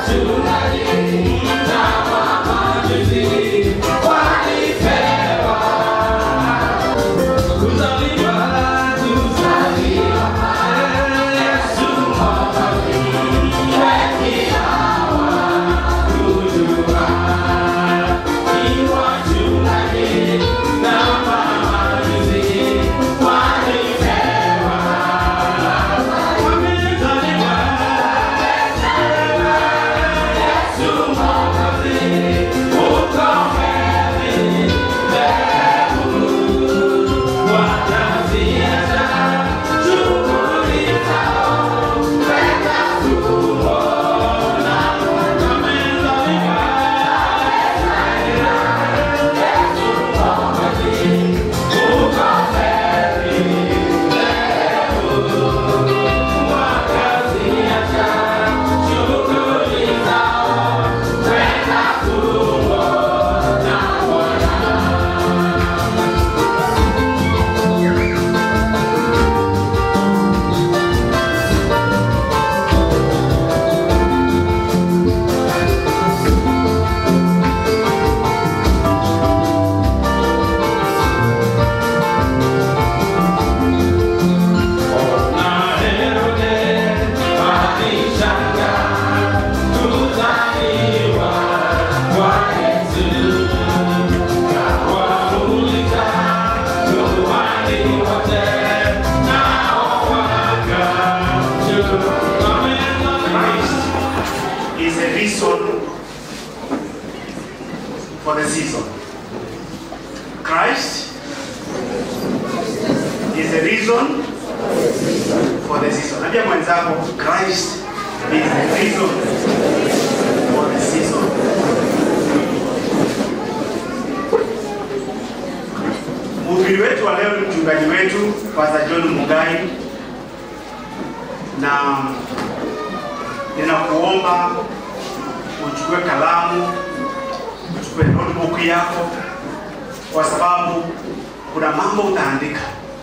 is a reason for the season. Christ is the reason for the season. Ambia mwenzako Christ is the reason for the season. Mhubiri wetu wa leo ni mchungaji wetu Pastor John Mugai na ninakuomba uchukue kalamu, uchukue notebook yako, kwa sababu kuna mambo utaandika.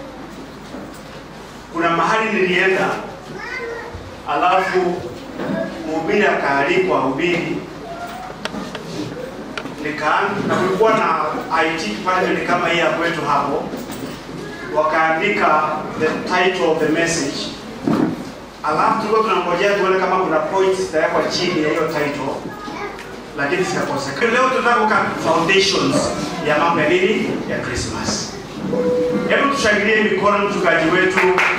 Kuna mahali nilienda, alafu mhubiri akaalikwa hubiri, nikaanza na kulikuwa na IT department kama hii ya kwetu hapo, wakaandika the title of the message alafu tulikuwa tunangojea tuone kama kuna points zitawekwa chini ya hiyo title, lakini zikakosekana. Leo tunataka kuweka foundations ya mambo ya nini ya Christmas. Hebu tushangilie mikono mchungaji wetu.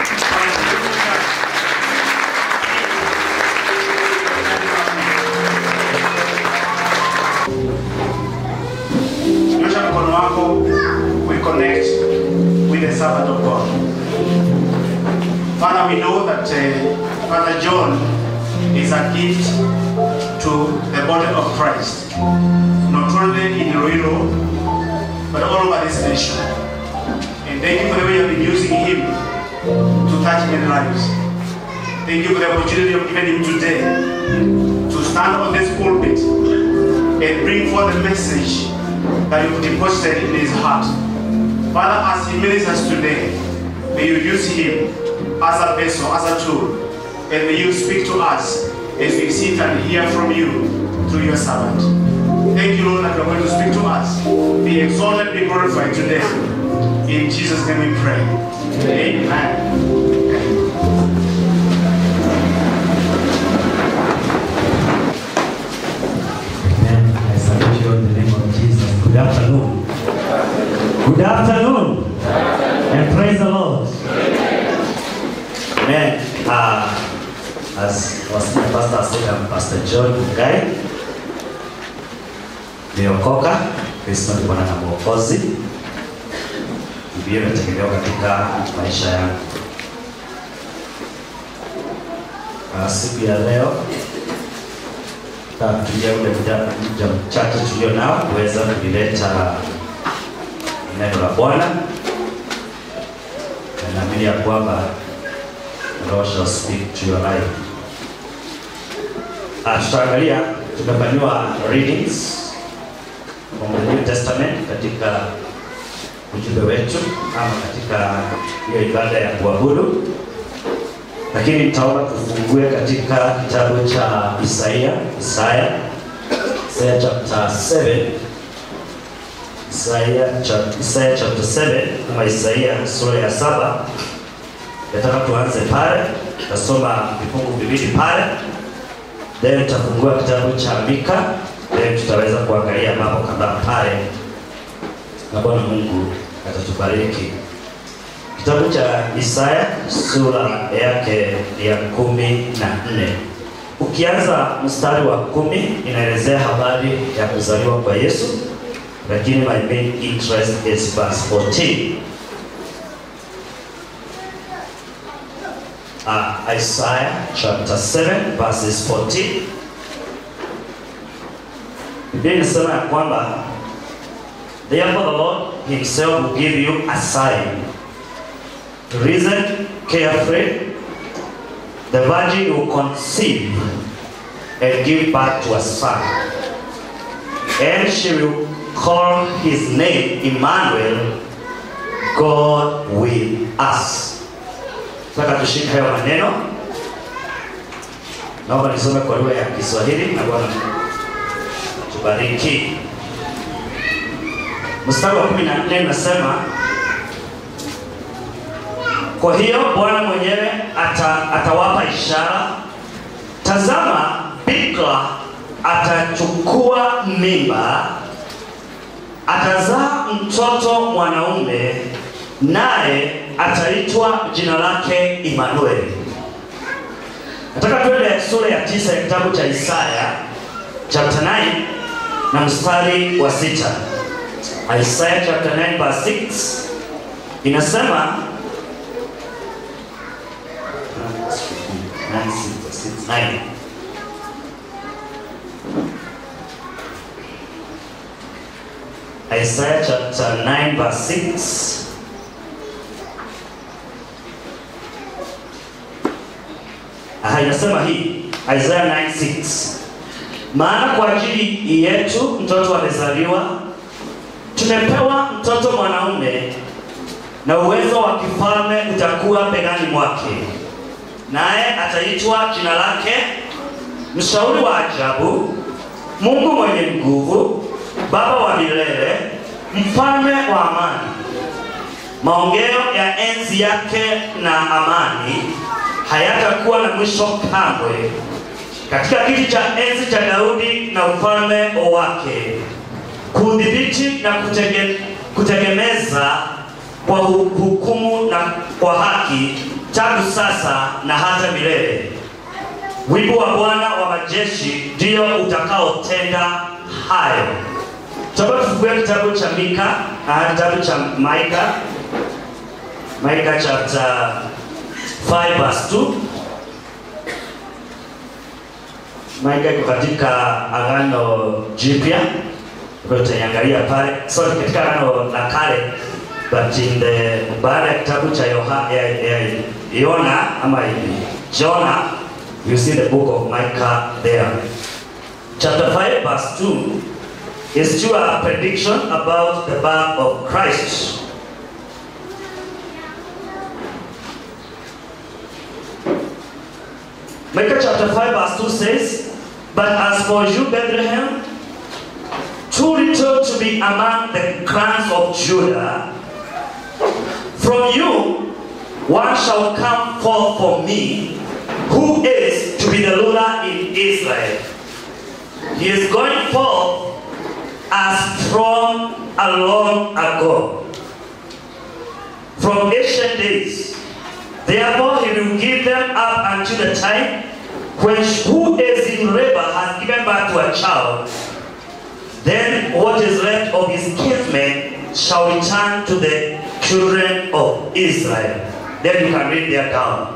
Nyosha mkono wako, we connect with the servant of God. Father, we know that uh, Father John is a gift to the body of Christ, not only in Iloilo, but all over this nation. And thank you for the way you have been using him to touch many lives. Thank you for the opportunity you have given him today to stand on this pulpit and bring forth the message that you've deposited in his heart. Father, as he ministers today, may you use him as a vessel, as a tool, and may you speak to us as we sit and hear from you through your servant. Thank you, Lord, that you are going to speak to us. Be exalted, be glorified today. In Jesus' name we pray. Amen. Amen. I salute you in the name of Jesus. Good afternoon. Good afternoon. And praise the Lord. Amen. Uh, as our senior pastor said, I'm Pastor John Mugai. Nimeokoka, Kristo ni Bwana na Mwokozi. Biblia imetegemewa katika maisha yangu. Uh, siku ya leo tutatumia ule muda muda mchache tulio nao kuweza kulileta neno la Bwana, na naamini ya kwamba the Lord shall speak to your life. Ah, tutaangalia tumefanyiwa readings from the New Testament katika ujumbe wetu ama katika hiyo ibada ya kuabudu, lakini nitaomba tufungue katika kitabu cha Isaia, Isaya, Isaya chapter 7. Isaya, cha- Isaya chapter 7 ama Isaia sura ya saba. Nataka tuanze pale, tutasoma vifungu viwili pale, then tutafungua kitabu cha Mika, then tutaweza kuangalia mambo kadhaa pale, na Bwana Mungu atatubariki. Kitabu cha Isaya sura yake ya kumi na nne ukianza mstari wa kumi inaelezea habari ya kuzaliwa kwa Yesu, lakini my main interest is verse 14. Uh, Isaiah chapter 7 verses 14. Biblia inasema ya kwamba therefore the Lord himself will give you a sign Reason carefully. The virgin will conceive and give birth to a son. And she will call his name Emmanuel, God with us. Nataka tushike hayo maneno. Naomba nisome kwa lugha ya Kiswahili na Bwana tubariki. Mstari wa 14 unasema kwa hiyo Bwana mwenyewe ata, atawapa ishara. Tazama, bikira atachukua mimba, atazaa mtoto mwanaume, naye ataitwa jina lake Imanueli. Nataka tuende sura ya tisa ya kitabu cha Isaya chapter 9 na mstari wa sita. Isaiah chapter 9 verse 6 inasema Nine, six, six, nine. Isaiah chapter 9 verse 6. Aha, inasema hii Isaiah 9:6. Maana kwa ajili yetu mtoto amezaliwa, tumepewa mtoto mwanaume, na uwezo wa kifalme utakuwa begani mwake naye ataitwa jina lake mshauri wa ajabu, Mungu mwenye nguvu, Baba wa milele, mfalme wa amani. Maongeo ya enzi yake na amani hayatakuwa na mwisho kamwe, katika kiti cha enzi cha Daudi na ufalme wake, kudhibiti na kutege, kutegemeza kwa hu- hukumu na kwa haki tangu sasa na hata milele. Wimbo wa Bwana wa majeshi ndio utakaotenda hayo. Tutakuwa tufungue kitabu cha Mika, ah, kitabu cha Maika, Maika chapter 5 verse 2. Maika iko katika Agano Jipya, kwa hiyo tutaiangalia pale, sorry, katika Agano la Kale but in the baada ya kitabu cha Yoha, ya, ya, Yona ama Jonah you see the book of Micah there chapter 5 verse 2 is to a prediction about the birth of Christ Micah chapter 5 verse 2 says but as for you Bethlehem too little to be among the clans of Judah From you one shall come forth for me, who is to be the ruler in Israel. He is going forth as from a long ago, from ancient days. Therefore he will give them up until the time when who is in labor has given birth to a child. Then what is left of his kinsmen shall return to the children of Israel. Then you can read there down.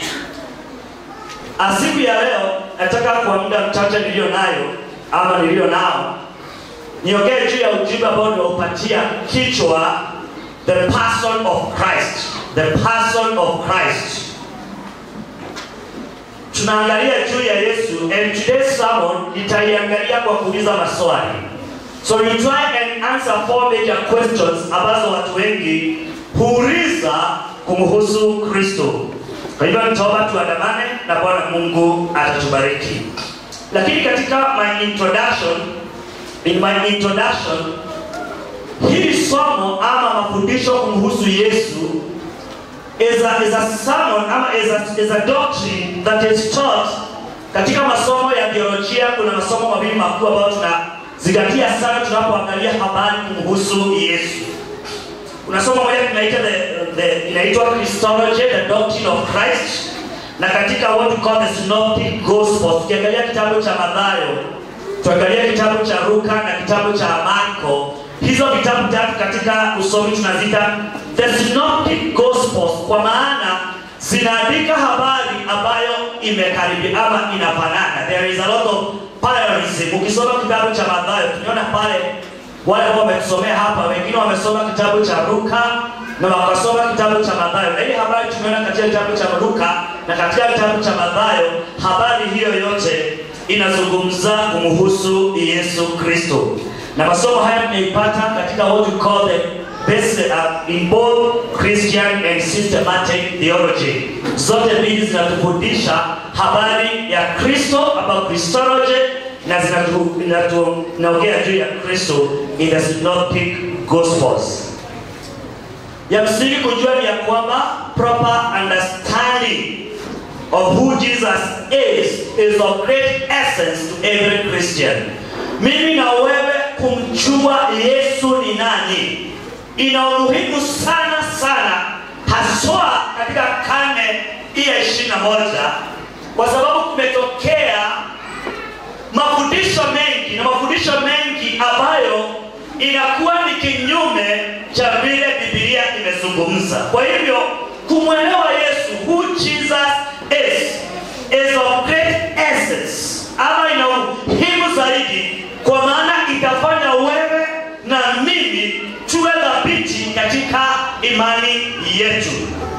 Asiku ya leo nataka kwa muda mchache niliyo nayo ama niliyo nao niongee juu ya ujumbe ambao nimeupatia kichwa the person of Christ, the person of Christ. Tunaangalia juu ya Yesu and today's sermon nitaiangalia kwa kuuliza maswali. So you try and answer four major questions ambazo watu wengi huuliza kumhusu Kristo. Kwa hivyo nitaomba tuandamane na Bwana Mungu atatubariki. Lakini katika my introduction, in my introduction, hili somo ama mafundisho kumhusu Yesu is a, is a sermon ama is a, is a doctrine that is taught katika masomo ya biolojia. Kuna masomo mawili makuu ambayo tunazingatia sana tunapoangalia habari kumhusu Yesu. Kuna somo moja tunaita the, the inaitwa Christology, the doctrine of Christ, na katika what we call the synoptic gospels. Tukiangalia kitabu cha Mathayo, tuangalia kitabu cha Luka na kitabu cha Marko, hizo vitabu tatu katika usomi tunazita the synoptic gospels, kwa maana zinaandika habari ambayo imekaribia ama inafanana. There is a lot of parallelism. Ukisoma kitabu cha Mathayo, tunaona pale wale ambao wametusomea hapa, wengine wamesoma kitabu cha Luka na wakasoma kitabu cha Mathayo, na hii habari tumeona katika kitabu cha Luka na katika kitabu cha Mathayo. Habari hiyo yote inazungumza kumhusu Yesu Kristo, na masomo haya tunaipata katika what we call the basic, uh, in both Christian and systematic theology. Zote mbili zinatufundisha habari ya Kristo about Christology na zinatu- zinatu- zinaongea juu ya Kristo in the synoptic gospels. Ya msingi kujua ni ya kwamba proper understanding of who Jesus is is of great essence to every Christian. Mimi na wewe kumjua Yesu ni nani ina umuhimu sana sana, haswa katika karne hii ya ishirini na moja kwa sababu kumetokea mafundisho mengi na mafundisho mengi ambayo inakuwa ni kinyume cha vile Biblia imezungumza. Kwa hivyo kumwelewa Yesu who Jesus is is of great essence, ama ina umuhimu zaidi, kwa maana itafanya wewe na mimi tuwe dhabiti katika imani yetu.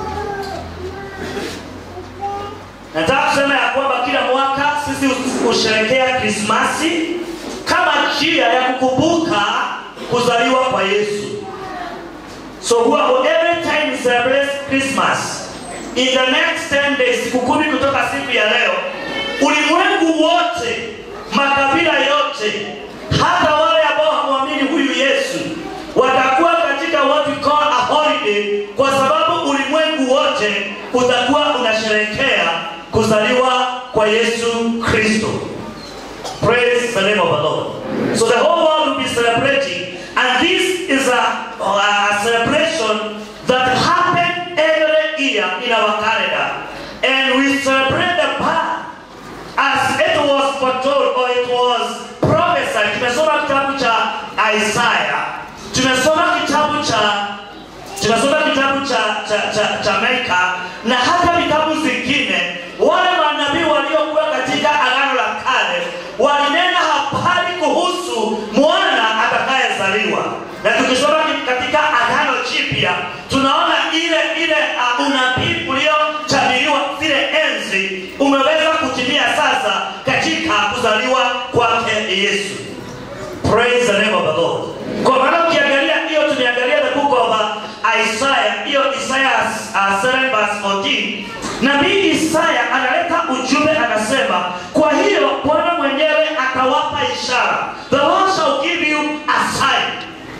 Nataka kusema ya kwamba kila mwaka sisi husherekea Krismasi kama njia ya kukumbuka kuzaliwa kwa Yesu. So huwa every time we celebrate Christmas in the next 10 days, siku kumi kutoka siku ya leo, ulimwengu wote, makabila yote, hata wale ambao hamwamini huyu Yesu watakuwa katika what we call a holiday, kwa sababu ulimwengu wote utakuwa unasherekea kuzaliwa kwa Yesu Kristo. Praise the name of the Lord. So the whole world will be celebrating, and this is a, a celebration that happens every year in our calendar. And we celebrate the birth as it was foretold or it was prophesied. Tumesoma kitabu cha Isaiah, tumesoma kitabu cha tumesoma kitabu cha cha, cha, cha Mika na hata vitabu zingine. Wale manabii waliokuwa katika agano la kale walinena habari kuhusu mwana atakayezaliwa, na tukisoma katika agano jipya tunaona ile ile uh, unabii uliotabiriwa zile enzi umeweza kutimia sasa katika kuzaliwa kwake Yesu. Praise the name of the Lord. Kwa maana ukiangalia hiyo tumeangalia the book of uh, Isaiah, hiyo Isaiah uh, 7 verse 14. Nabii Isaya analeta ujumbe anasema, kwa hiyo Bwana mwenyewe atawapa ishara. The Lord shall give you a sign.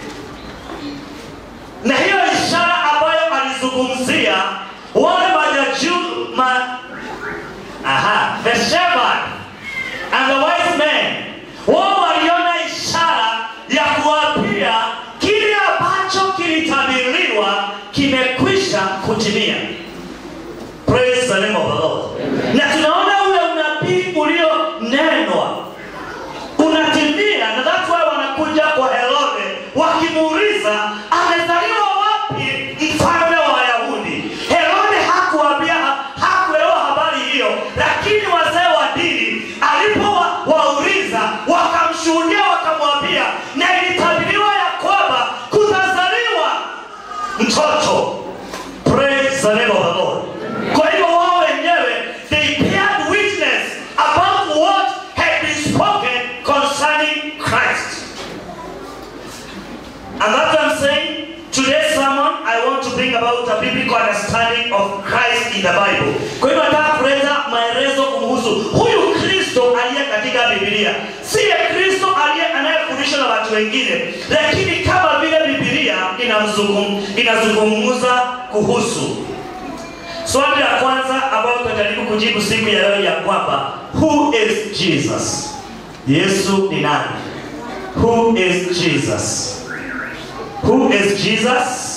Na hiyo ishara ambayo alizungumzia wale majajuu ma aha, the shepherd and the wise men wao waliona ishara ya kuwapia kile ambacho kilitabiriwa kimekwisha kutimia. Praise the name of the Lord. Na tunaona ule unabii ulionenwa unatimia, na that's why wanakuja kwa Herode wakimuuliza amezaliwa wapi mfalme wa Wayahudi. Herode hakuambia, hakuelewa habari hiyo, lakini wazee wa dini alipowauliza wakamshuhudia, wakamwambia, na ilitabiriwa ya kwamba kutazaliwa mtoto. Praise the name of the Lord. Kwa hivyo wao wenyewe they bear witness about what had been spoken concerning Christ. And that's what I'm saying. Today's sermon, I want to bring about a biblical understanding of Christ in the Bible. Kwa hiyo nataka kuleta maelezo kumhusu huyu Kristo aliye katika Biblia, siye Kristo aliye anayefundishwa na watu wengine, lakini kama vile Biblia inamzungum, inazungumza kuhusu. Swali la kwanza ambayo tutajaribu kujibu siku ya leo ya kwamba who is Jesus? Yesu ni nani? Who is Jesus? Who is Jesus?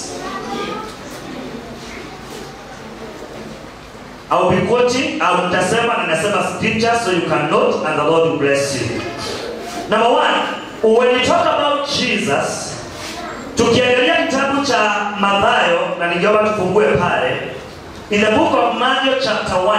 I'll be quoting, au nitasema na nasema scripture so you can note and the Lord will bless you. Number one, when you talk about Jesus, tukiangalia kitabu cha Mathayo na ningeomba tufungue pale in the book of Matthew chapter 1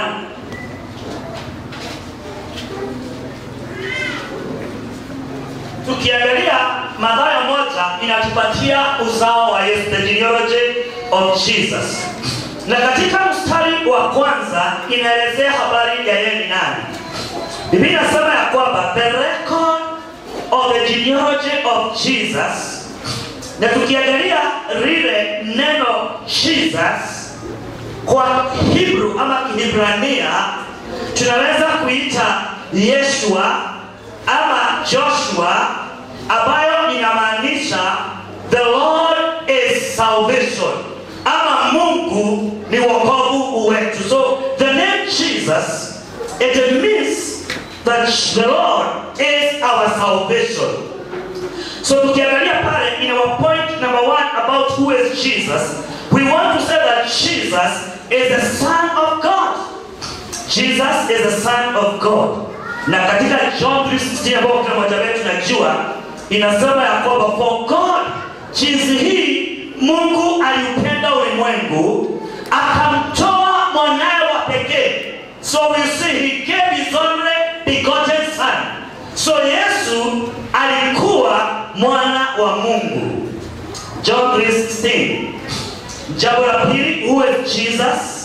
tukiangalia Mathayo moja inatupatia uzao wa Yesu, the genealogy of Jesus, na katika mstari wa kwanza inaelezea habari ya yeye ni nani. Biblia inasema ya kwamba the record of the genealogy of Jesus, na tukiangalia lile neno Jesus kwa Hebrew ama Kihibrania tunaweza kuita Yeshua ama Joshua ambayo inamaanisha the Lord is salvation ama Mungu ni wokovu wetu. So the name Jesus it means that the Lord is our salvation. So tukiangalia pale in our point number one about who is Jesus, we want to say that Jesus is the Son of God. Jesus is the Son of God. Na katika John 3:16 ambayo kila mmoja wetu najua inasema ya kwamba for God jinsi hii Mungu aliupenda ulimwengu akamtoa mwanawe wa pekee. So we see he gave his only begotten son. So Yesu alikuwa mwana wa Mungu. John 3:16. Jambo la pili, who is Jesus?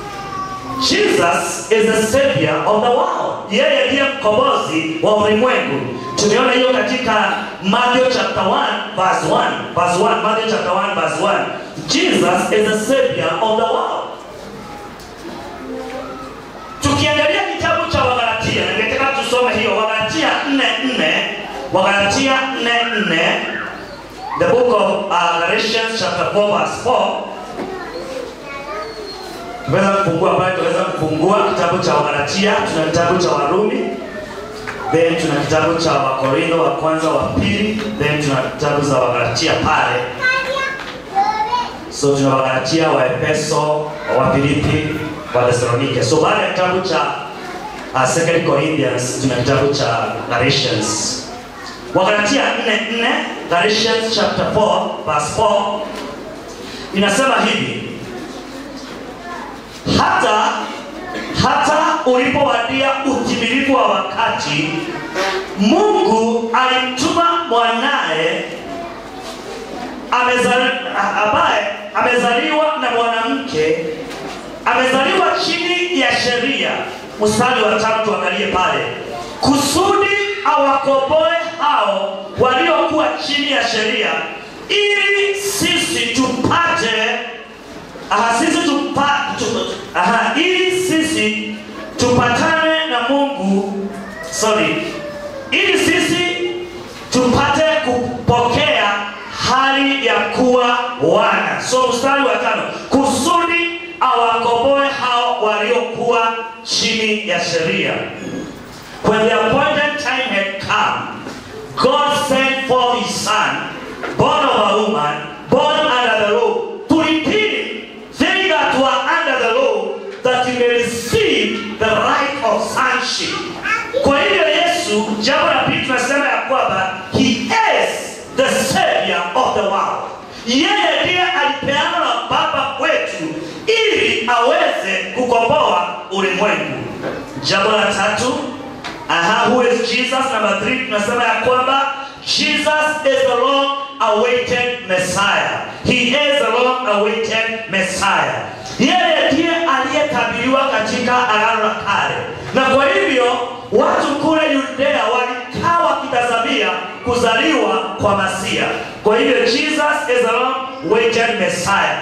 Jesus is the savior of the world. Yeye ndiye mkombozi wa ulimwengu. Tumeona hiyo katika Matthew chapter 1 verse 1. Verse 1, Matthew chapter 1 verse 1. Jesus is the savior of the world. Tukiangalia kitabu cha Wagalatia, ningetaka tusome hiyo Wagalatia 4:4, Wagalatia 4:4, the book of uh, Galatians chapter 4 verse 4. Tunaweza kufungua pale, tunaweza kufungua kitabu cha Wagalatia, tuna kitabu cha Warumi, then tuna kitabu cha Wakorintho wa kwanza wa pili, then tuna kitabu za Wagalatia pale. So tuna Wagalatia, wa Efeso, wa Filipi, wa Thessalonike. So baada ya kitabu cha uh, Second Corinthians tuna kitabu cha Galatians. Wagalatia 4:4, Galatians chapter 4 verse 4 inasema hivi hata hata ulipowadia utimilifu wa wakati, Mungu alimtuma mwanaye amezali, ambaye amezaliwa na mwanamke, amezaliwa chini ya sheria. Mstari wa tatu, angalie pale, kusudi awakomboe hao waliokuwa chini ya sheria, ili sisi tupate aha, sisi tupa, tu, aha, ili sisi tupatane na Mungu sorry, ili sisi tupate kupokea hali ya kuwa wana. So mstari wa tano, kusudi awakomboe hao waliokuwa chini ya sheria. When the appointed time had come, God sent forth his son, born of a woman, born under the law, to redeem they that were under the law, that he may receive the right of sonship. Kwa hiyo Yesu, jambo la pili tunasema ya kwamba he is the savior of the world. Yeye ndiye alipeana na Baba kwetu ili aweze kukomboa ulimwengu. Jambo la tatu, aha, who is Jesus? Number three, tunasema ya kwamba Jesus is the long awaited Messiah. He is the long awaited Messiah. Yeye ndiye aliyetabiriwa katika Agano la Kale, na kwa hivyo watu kule Yudea walikaa wakitazamia kuzaliwa kwa Masia. Kwa hivyo Jesus is the long awaited Messiah.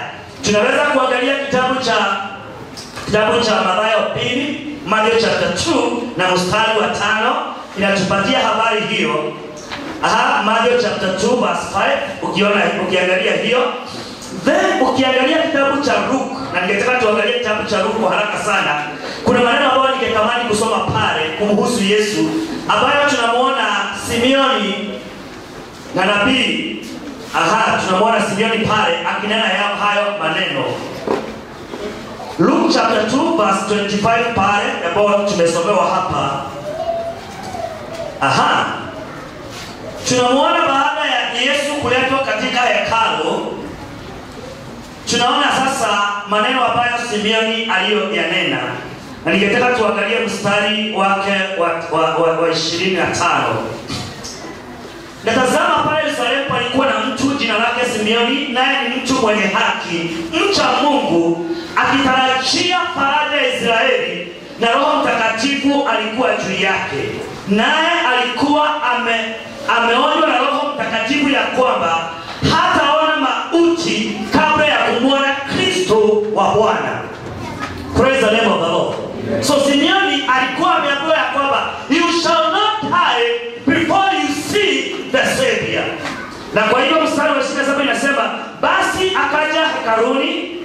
tunaweza kuangalia kitabu cha kitabu cha Mathayo pili Mathayo chapter 2 na mstari wa tano inatupatia habari hiyo. Aha, Mathayo chapter 2 verse 5 ukiona ukiangalia hiyo then ukiangalia kitabu cha Luke na ningetaka tuangalie kitabu cha Luke kwa haraka sana. Kuna maneno ambayo ningetamani kusoma pale kumhusu Yesu ambayo tunamwona Simeoni na nabii aha, tunamwona Simeoni pale akinena yao hayo maneno. Luke chapter 2 verse 25 pale ambayo tumesomewa hapa. Aha. Tunamwona baada ya Yesu kuletwa katika hekalu, tunaona sasa maneno ambayo Simeoni aliyoyanena, na ningetaka tuangalie mstari wake wa, wa, wa, wa 25. Natazama pale Yerusalemu palikuwa na mtu jina lake Simeoni, naye ni mtu mwenye haki, mcha Mungu, akitarajia faraja ya Israeli, na Roho Mtakatifu alikuwa juu yake. Naye alikuwa ame, ameonywa na Roho Mtakatifu ya kwamba hataona mauti kabla ya kumwona Kristo wa Bwana. Praise the name of the Lord. So Simeoni alikuwa ameambiwa ya kwamba you shall not die before you see the Savior. Na kwa hivyo mstari wa 27 inasema basi akaja hekaluni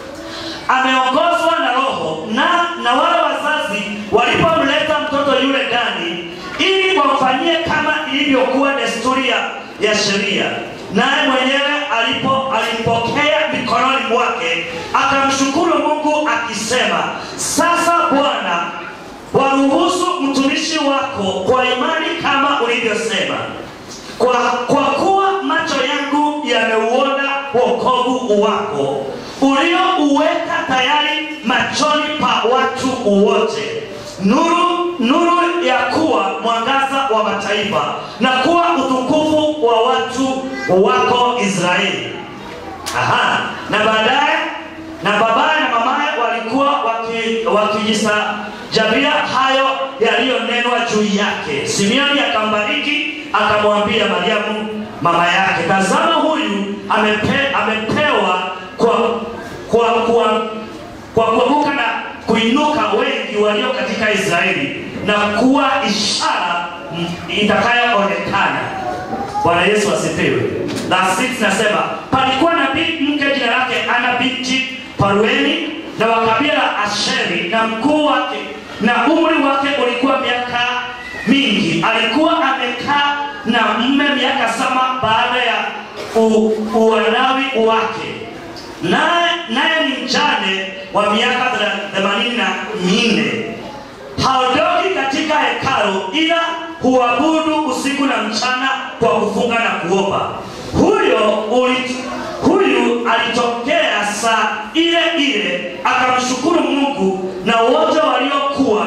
ameongozwa na Roho na, na wale wazazi walipomleta mtoto yule ndani ili wamfanyie kama ilivyokuwa desturi ya, ya sheria, naye mwenyewe alipo alimpokea mikononi mwake akamshukuru Mungu akisema, sasa Bwana waruhusu mtumishi wako kwa imani kama ulivyosema, kwa, kwa kuwa macho yangu yameuona wokovu wako uliouweka tayari machoni pa watu wote, nuru nuru ya kuwa mwangaza wa mataifa na kuwa utukufu wa watu wako Israeli. Aha, na baadaye na babaye na mamaye walikuwa waki- wakijisajabia hayo yaliyonenwa juu yake. Simeoni akambariki akamwambia Mariamu mama yake, tazama huyu amepe, amepewa kwa kwa kwa kwa kuanguka na kuinuka wengi walio katika Israeli na kuwa ishara mm, itakayoonekana. Bwana Yesu asifiwe. La 6 nasema palikuwa nabii mke jina lake Ana binti Parueni na wa kabila la Asheri, na mkuu wake na umri wake ulikuwa miaka mingi. Alikuwa amekaa na mume miaka saba baada ya u- uanawi wake naye naye ni mjane wa miaka thela- themanini na minne haondoki katika hekalu ila huabudu usiku na mchana kwa kufunga na kuomba huyo uli, huyu alitokea saa ile ile akamshukuru mungu na wote waliokuwa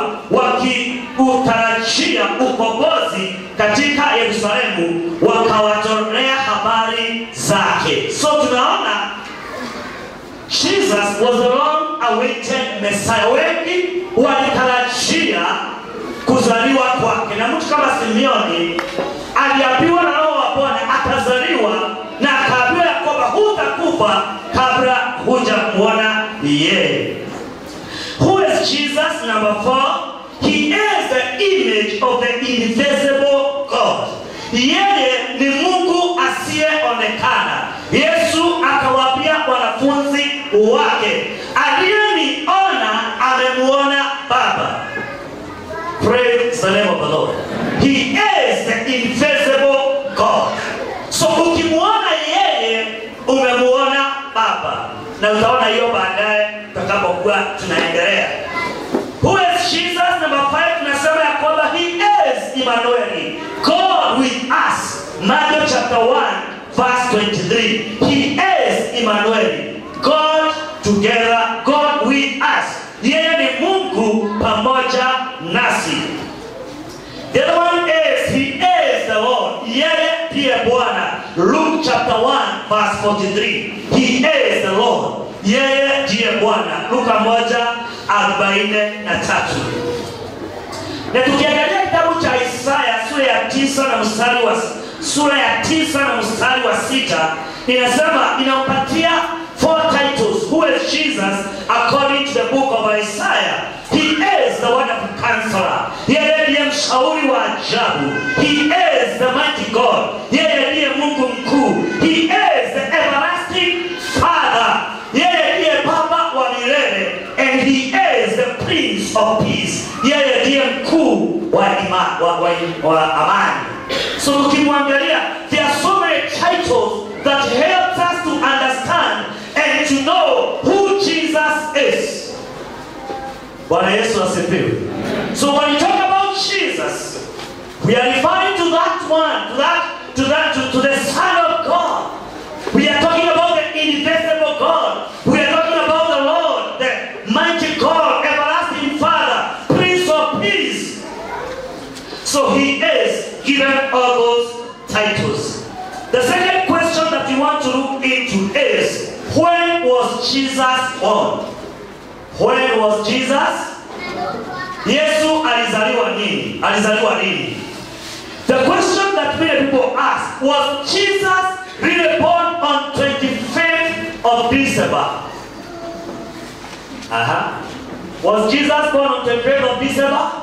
wakiutarajia ukombozi katika yerusalemu wakawatolea habari zake so tunaona Jesus was a long awaited Messiah. Wengi walitarajia kuzaliwa kwake, na mtu kama Simeoni aliambiwa na Roho wa Bwana atazaliwa, na akaambiwa ya kwamba hutakufa kabla hujamwona yeye. Who is Jesus? Number four, he is the image of the invisible God. Yeye ni Mungu asiyeonekana. Yesu akawaambia wanafunzi wake, aliyeniona amemuona Baba. Praise the name of the Lord. He is the invisible God. So ukimwona yeye umemuona Baba, na utaona hiyo baadaye tutakapokuwa tunaendelea. Who is Jesus? Number five, tunasema ya kwamba he is Emmanuel, God with us. Matthew chapter 1 verse 23. He is Emmanuel, God together, God with us. Yeye ni Mungu pamoja nasi. The other one is he is the Lord. Yeye ndiye Bwana. Luke chapter 1 verse 43. He is the Lord. Yeye ndiye Bwana. Luka moja arobaini na tatu. Na tukiangalia kitabu cha Isaya sura ya tisa na mstari wa sura ya tisa na mstari wa sita inasema inampatia four titles. Who is Jesus according to the book of Isaiah? He is the wonderful counselor. Yeye ndiye mshauri wa ajabu. He is the mighty God. Yeye ndiye Mungu mkuu. He is the everlasting Father. Yeye ndiye Baba wa milele. And he is the Prince of Peace. Yeye ndiye mkuu wa, ima, wa, wa, wa amani. So ukimwangalia, there are so many titles that help us to understand and to know who Jesus is. Bwana Yesu asifiwe. So when we talk about Jesus, we are referring to that one, to that, to that, to, to the Son of God. We are talking about the invisible God. We are talking about the Lord, the mighty God, everlasting Father, Prince of Peace. So he is given all those titles. The second question that we want to look into is when was Jesus born? When was Jesus? Yesu alizaliwa nini? Alizaliwa lini? The question that many people ask was Jesus really born on 25th of December? Uh-huh. Was Jesus born on 25th of December?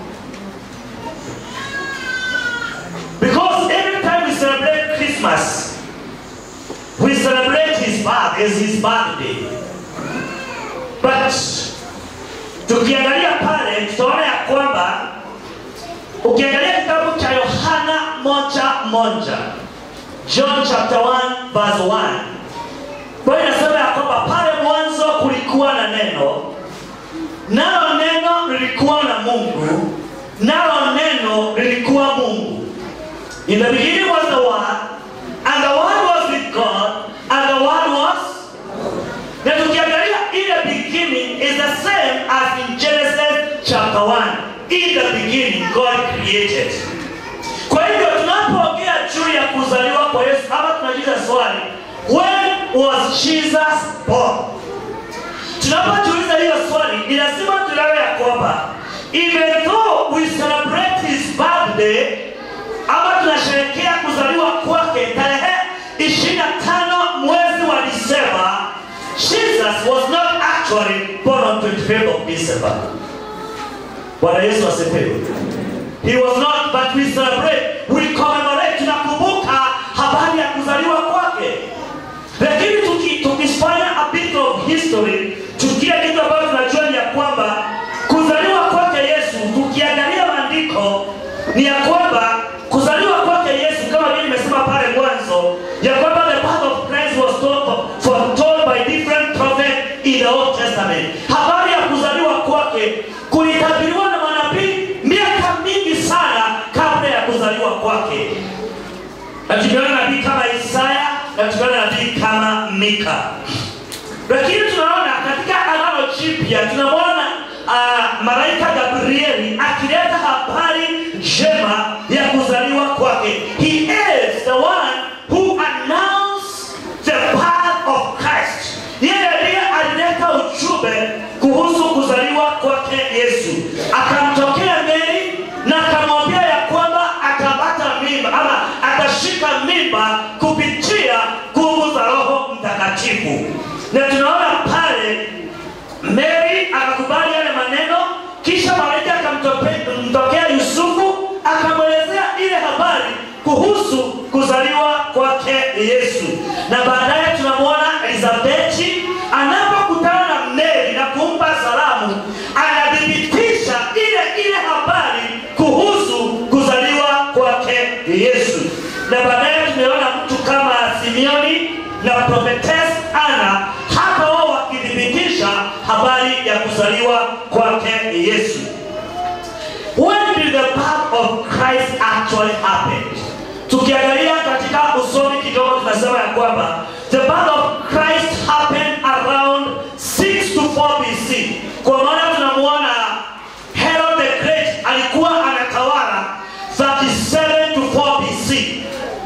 Because every time we celebrate Christmas, we celebrate his birth as his birthday. But tukiangalia pale tutaona ya kwamba ukiangalia kitabu cha Yohana moja moja John chapter 1 verse 1 kwa hiyo inasema ya kwamba pale mwanzo kulikuwa na neno nalo neno lilikuwa na Mungu nalo neno lilikuwa Mungu in the beginning was the word and the word was with God and the word was na tukiangalia ile beginning is the same as in Genesis chapter 1. In the beginning God created. Kwa hivyo tunapoongea juu ya kuzaliwa kwa Yesu ama tunajiuliza swali, when was Jesus born? Tunapojiuliza hiyo swali, ni lazima tuelewe ya kwamba even though we celebrate his birthday ama tunasherehekea kuzaliwa kwake tarehe 25 mwezi wa Disemba, Jesus was not actually born on 25th of December. Bwana Yesu asifiwe. He was not, but we celebrate, we commemorate, tunakumbuka habari ya kuzaliwa kwake. Lakini tuki- tukifanya a bit of history, tukia kitu ambacho tunajua ni ya kwamba kuzaliwa kwake Yesu, tukiangalia maandiko ni ya kwamba kuzaliwa kwake Yesu, kama vile nimesema pale mwanzo, ya kwamba the birth of Christ was told, foretold by different prophets in the Old Testament. Habari ya kuzaliwa kwake kulitabiriwa na manabii miaka mingi sana kabla ya kuzaliwa kwake na tumeona nabii kama Isaya na tumeona nabii kama Mika. Lakini tunaona katika Agano Jipya tunamwona uh, malaika Gabrieli akileta habari njema ya kuzaliwa kwake. He is the one who announced the birth of Christ. Yeye ndiye alileta ujumbe kuhusu kuzaliwa kwake Yesu. Akamtokea Mary na akamwambia ya kwamba atapata mimba ama atashika mimba kupitia nguvu za Roho Mtakatifu. Na tunaona pale Mary akakubali yale maneno, kisha malaika akamtokea Yusufu akamwelezea ile habari kuhusu kuzaliwa kwake Yesu, na baadaye tunamwona Elizabeti anapokutana na Mary na kumpa salamu, anathibitisha ile ile habari kuhusu kuzaliwa kwake Yesu, na baadaye tumeona mtu kama Simeoni na prophetess Ana, hata wao wakithibitisha habari ya kuzaliwa kwake Yesu. When did the birth of Christ actually happen? Tukiangalia katika usomi kidogo tunasema ya kwamba the birth of Christ happened around 6 to 4 BC. Kwa maana tunamuona Herod the Great alikuwa anatawala 37 to 4 BC.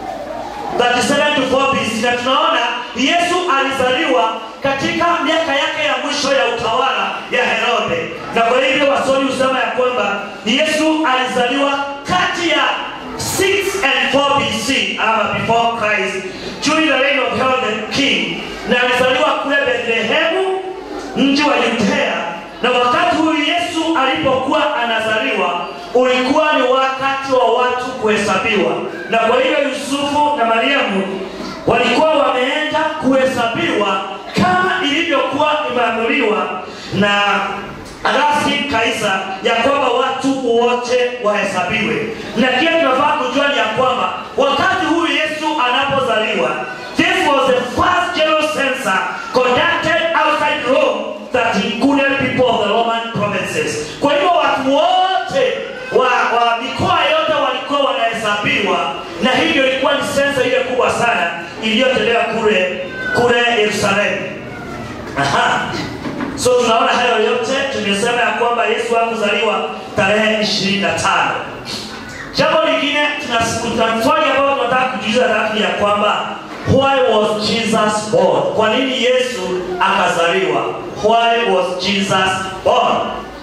37 to 4 BC na tunaona Yesu alizaliwa katika miaka yake ya mwisho ya utawala ya Herode, na kwa hivyo wasomi husema ya kwamba Yesu alizaliwa kati ya 6 and 4 BC ama before Christ during the reign of Herod the king, na alizaliwa Bethlehemu, mji wa Yudea, na wakati huyu Yesu alipokuwa anazaliwa ulikuwa ni wakati wa watu kuhesabiwa, na kwa hiyo Yusufu na Mariamu walikuwa wameenda kuhesabiwa kama ilivyokuwa imeamriwa na Augustine Kaisa ya kwamba watu wote wahesabiwe, na pia tunafaa kujua ni ya kwamba wakati huyu Yesu anapozaliwa, this was the first general census conducted outside Rome that included people of the Roman provinces. Kwa hivyo watu wote wa, wa mikoa yote walikuwa wanahesabiwa, na hivyo ilikuwa ni sensa ile kubwa sana iliyotolewa kule kule Yerusalemu. Aha. So tunaona hayo yote, tumesema ya kwamba Yesu hakuzaliwa tarehe 25. Jambo lingine tuna swali ambalo tunataka kujiuliza lakini ya kwamba why was Jesus born? Kwa nini Yesu akazaliwa? Why was Jesus born?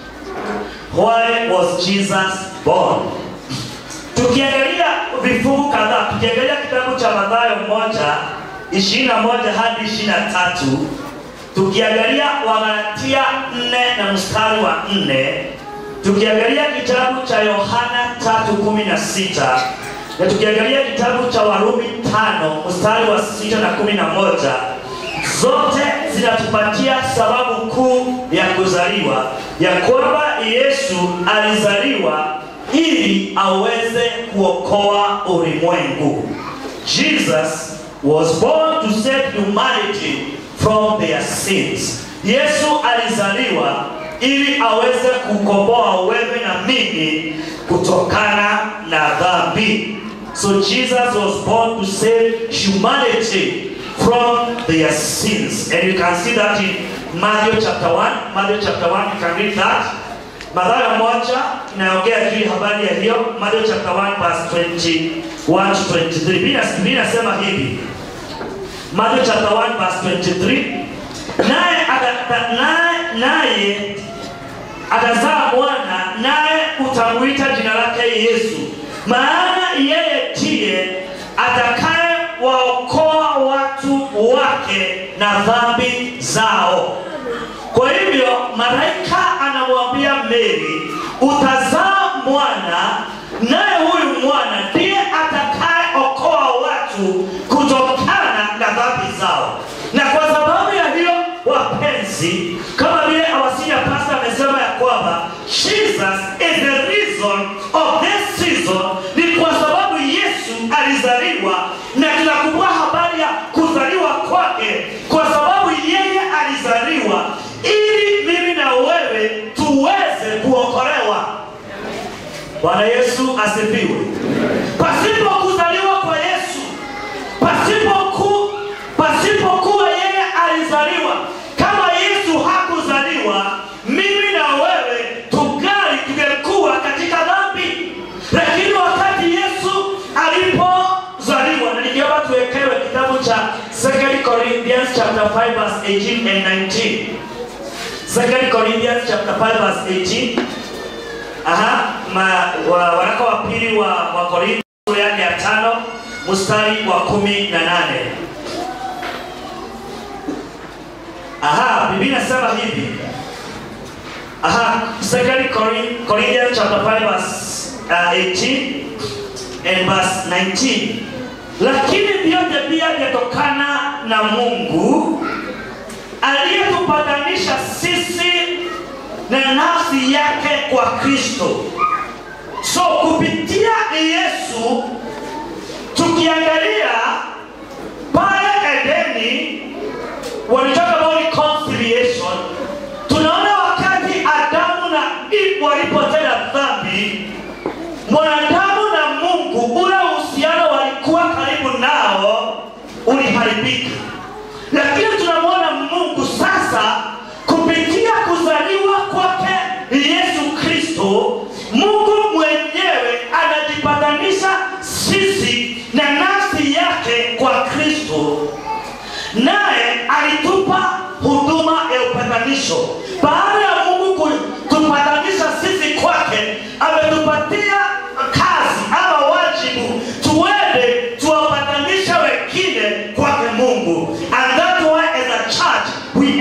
Why was Jesus born? Tukiangalia vifungu kadhaa, tukiangalia kitabu cha Mathayo moja 21 hadi 23 tukiangalia Wagalatia 4 na mstari wa 4 tukiangalia kitabu cha Yohana 3:16 na tukiangalia kitabu cha Warumi 5 mstari wa 6 na 11 zote zinatupatia sababu kuu ya kuzaliwa ya kwamba Yesu alizaliwa ili aweze kuokoa ulimwengu. Jesus was born to save humanity from their sins. Yesu alizaliwa ili aweze kukomboa wewe na mimi kutokana na dhambi. So Jesus was born to save humanity from their sins. And you can see that in Matthew chapter 1. Matthew chapter 1, you can read that. Mathayo moja inaongea juu ya habari ya hiyo. Matthew chapter 1 verse 21 to 23. Biblia inasema hivi. Matthew chapter 1 verse 23. Naye ata- naye naye atazaa mwana naye utamuita jina lake Yesu, maana yeye ndiye atakaye waokoa watu wake na dhambi zao. Kwa hivyo malaika anamwambia Mary, utazaa mwana, naye huyu mwana ndiye atakayeokoa watu kutokana na dhambi zao. Na kwa sababu ya hiyo, wapenzi, kama vile awasinya pastor amesema ya kwamba Jesus is the reason of this season, ni kwa sababu Yesu alizaliwa, na tunakumbuka habari ya kuzaliwa kwake, kwa sababu yeye alizaliwa ili mimi na wewe tuweze kuokolewa. Bwana Yesu asifiwe. Pasipo kuzaliwa kwa Yesu, pasipo ku, pasipokuwa yeye alizaliwa, kama Yesu hakuzaliwa, mimi na wewe tungali tungekuwa katika dhambi. Lakini wakati Yesu alipozaliwa, na ningeomba tuwekewe kitabu cha 2 Corinthians chapter 5 verse 18 and 19. 2 Corinthians chapter 5 verse 18. Aha, ma, wa, waraka wa pili wa, wa Korintho sura yake ya tano mstari wa kumi na nane. Aha, Biblia inasema hivi. Aha, 2 Corin- Corinthians chapter 5 verse uh, 18 and verse 19. Lakini vyote pia vyatokana na Mungu aliyetupatanisha sisi na nafsi yake kwa Kristo. So kupitia Yesu tukiangalia pale Edeni when we talk about reconciliation, tunaona wakati Adamu na Eve walipotenda dhambi, mwanadamu na Mungu, ule uhusiano walikuwa karibu nao uliharibika, lakini tunamwona Mungu sasa kupitia kuzaliwa kwake Yesu Kristo, Mungu mwenyewe anajipatanisha sisi na nafsi yake kwa Kristo naye alitupa huduma ya upatanisho. Baada ya Mungu kutupatanisha sisi kwake, ametupatia kazi ama wajibu tuende tuwapatanishe wengine kwake Mungu. And that's why as a church we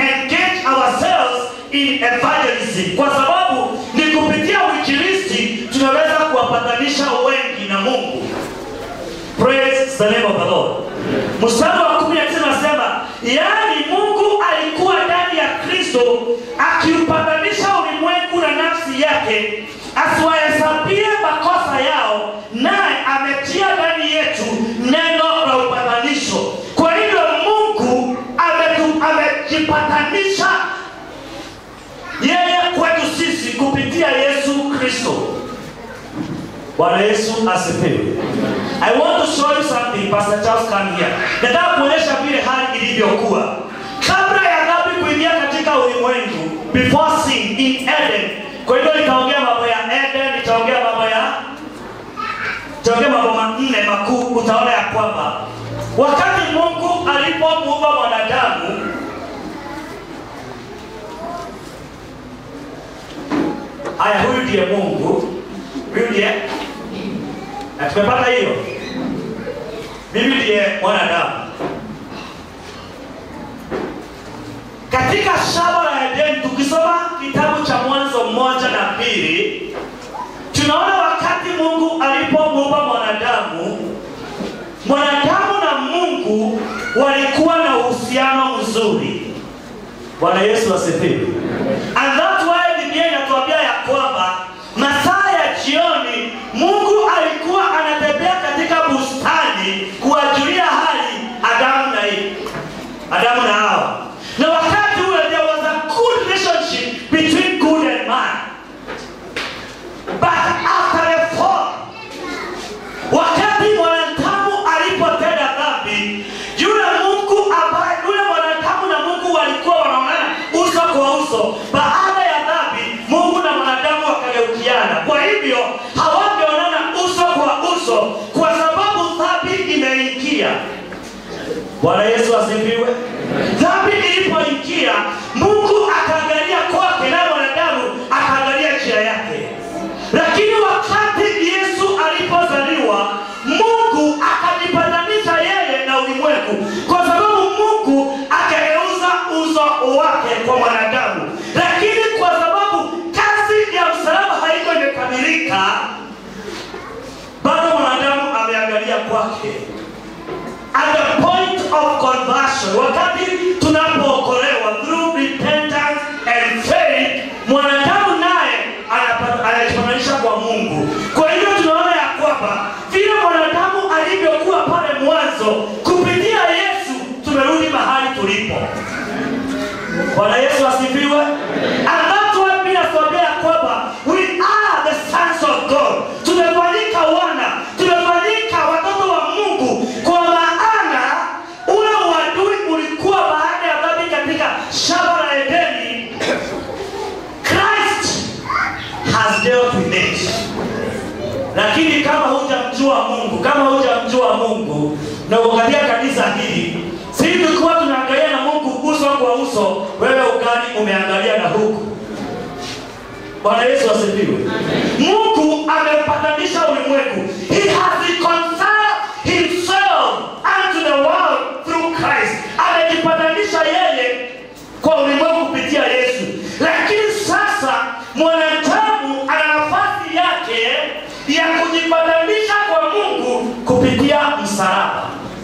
the name of the Lord. Mstari wa kumi na tisa nasema, yaani Mungu alikuwa ndani ya Kristo akiupatanisha ulimwengu na nafsi yake, asiwahesabie makosa yao, naye ametia ndani yetu neno la upatanisho. Kwa hivyo Mungu ametu- amejipatanisha yeye kwetu sisi kupitia Yesu Kristo. Bwana Yesu asifiwe. I want to show you something, Pastor Charles come here. Nataka kuonyesha vile hali ilivyokuwa kabla ya dhambi kuingia katika ulimwengu, before sin in Eden. Kwa hivyo nitaongea mambo ya Eden, nitaongea mambo ya nitaongea mambo manne makuu. Utaona ya kwamba wakati Mungu alipomuumba mwanadamu Haya, huyu ndiye Mungu, huyu ndiye na tumepata hiyo. Mimi ndiye mwanadamu. Katika shamba la Edeni, tukisoma kitabu cha Mwanzo mmoja na mbili, tunaona wakati Mungu alipomuumba mwanadamu, mwanadamu na Mungu walikuwa na uhusiano mzuri. Bwana Yesu asifiwe. And that's why Biblia inatuambia ya kwamba masaa ya jioni Mungu alikuwa anatembea katika bustani kuwajulia hali Adamu na Eve, Adamu na Hawa, na wakati ule there was a good relationship between good and man, but after the fall, wakati mwanadamu alipotenda dhambi, yule Mungu ambaye yule mwanadamu na Mungu walikuwa wanaonana uso kwa uso. Baada ya dhambi, Mungu na mwanadamu wakageukiana. Kwa hivyo hawangeonana uso kwa uso, kwa sababu dhambi imeingia. Bwana Yesu asifiwe. Dhambi ilipoingia, Mungu akaangalia kwake na mwanadamu akaangalia njia yake. Lakini wakati Yesu alipozaliwa, Mungu akajipatanisha yeye na ulimwengu, kwa sababu Mungu akageuza uso wake kwa mwanadamu. Lakini kwa sababu kazi ya msalaba haiko imekamilika, bado mwanadamu ameangalia kwake at the point of conversion, wakati tunapookolewa through repentance and faith, mwanadamu naye anapa- anajifananisha kwa Mungu. Kwa hivyo tunaona ya kwamba vile mwanadamu alivyokuwa pale mwanzo, kupitia Yesu tumerudi mahali tulipo. Bwana Yesu asifiwe. And that's why Biblia inatuambia ya kwamba we are the sons of God. Tumefanyika wana, tumefanyika watoto wa Mungu kwa maana ule uadui ulikuwa baada ya dhambi katika shamba la Edeni. Christ has dealt with it. Lakini kama hujamjua Mungu, kama hujamjua Mungu na ukaangalia kanisa hili, sisi tulikuwa tunaangalia na Mungu uso kwa uso, wewe ukali umeangalia na huku. Bwana Yesu asifiwe. Mungu amepatanisha ulimwengu. He has reconciled himself unto the world through Christ. Amejipatanisha yeye kwa ulimwengu kupitia Yesu. Lakini sasa mwanadamu ana nafasi yake ya kujipatanisha kwa Mungu kupitia msalaba.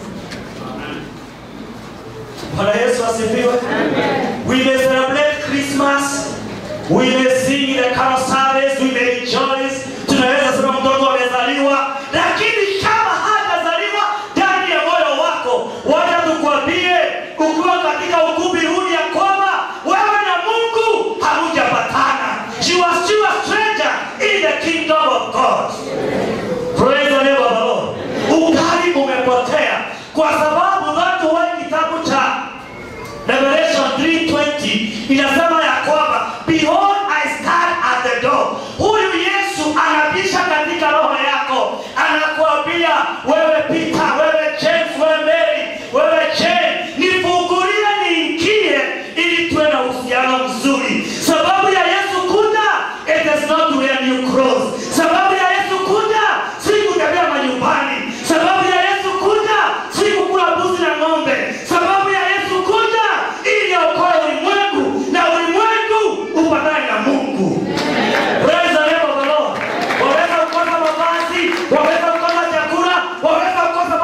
Bwana Yesu asifiwe. We may celebrate Christmas. We may sing the carol service, we may rejoice. Tunaweza sema mtoto amezaliwa, lakini kama hajazaliwa ndani ya moyo wako, wacha tukwambie, ukiwa katika ukumbi huu ya kwamba wewe na Mungu hamujapatana. You are still a stranger in the kingdom of God. Praise the name of the Lord. Ukali umepotea kwa sababu watu wa kitabu cha Revelation 3:20 inasema ya kwamba behold I stand at the door. Huyu Yesu anabisha katika roho yako, anakuambia wewe Peter, wewe James, wewe Mary, wewe Jane, nifungulie niingie, ili tuwe na uhusiano mzuri. Sababu ya Yesu kuja, it is not to wear new clothes. Sababu ya Yesu kuja, si kutembea manyumbani. Sababu ya Yesu kuja, si kukula mbuzi na ng'ombe. Sababu ya Yesu kuja, ili aokoe ulimwengu na ulimwengu upatane na Mungu. Praise the name of the Lord. Waweza kukosa mavazi, waweza kukosa chakula, waweza kukosa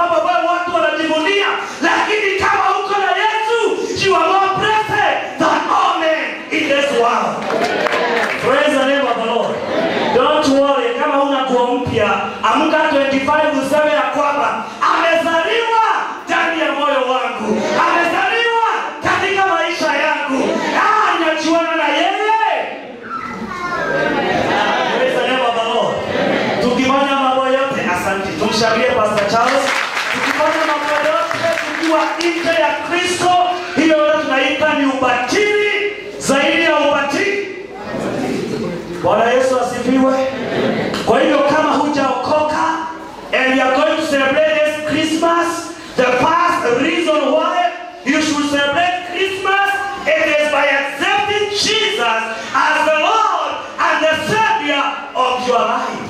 kwamba amezaliwa ndani ya moyo wangu, amezaliwa katika maisha yangu. Ah, ninajuana na yeye. Praise the name of the Lord. Tukifanya mambo yote, asante, tumshangilie Pastor Charles. Tukifanya mambo yote tukiwa nje ya Kristo, hiyo yote tunaita ni ubatili zaidi ya ubatili. Bwana Yesu asifiwe. Kwa hivyo kama hujaokoka and you are going to celebrate this Christmas, the first reason why you should celebrate Christmas it is by accepting Jesus as the Lord and the Savior of your life.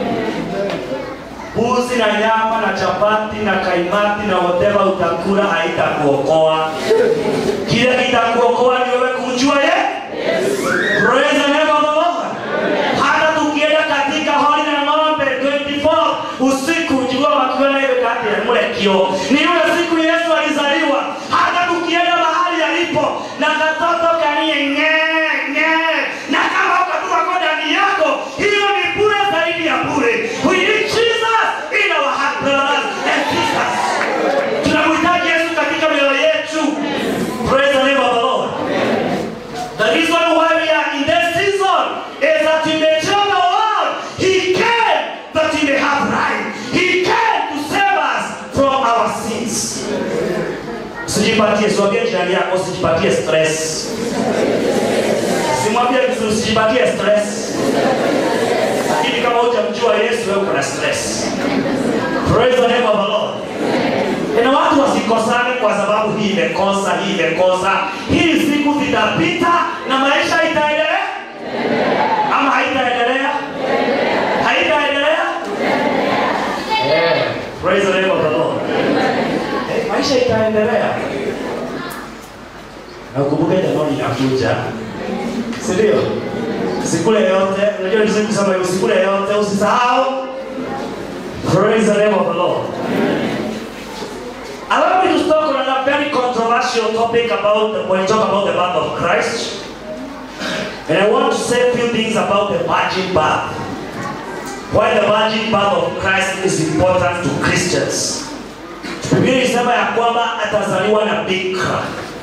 Mbuzi na nyama na chapati na kaimati na whatever utakula haitakuokoa. Kile kitakuokoa ni wewe kumjua yeye. Praise the name of the Lord. Hata tukienda katika holi na ng'ombe 24 usiku jua wakiona ile kati ya mlekio. Ni yule siku Yesu alizaliwa. Hata tukienda mahali alipo na katoto kanie nge nge na kama ukatuma kwa ndani yako, hiyo ni bure zaidi ya bure. We need Jesus in our heart, brothers and sisters. Tunamhitaji Yesu katika mioyo yetu. Praise the name of the Lord. The reason why we are in this season is that we may tell the world He came that He may have life. He came to save us from our sins. Usijipatie, siwambie jirani yako, usijipatie stress. Simwambie mtu usijipatie stress. Lakini kama hujamjua Yesu, wewe uko na stress. Praise the name of the Lord. Na watu wasikosane kwa sababu hii imekosa, hii imekosa. Hii siku zitapita na maisha itaendelea ama haitaendelea? Haitaendelea? Eh, Praise the name of the Lord. Eh, maisha itaendelea. Na ukumbuke Januari inakuja, si ndio? Usikule yote, unajua nisema kusema hiyo, usikule yote, usisahau. Praise the name of the Lord. Allow me to talk on a very controversial topic about the, when we talk about the birth of Christ. And I want to say a few things about the virgin birth. Why the virgin birth of Christ is important to Christians. Biblia inasema ya kwamba atazaliwa na bikira.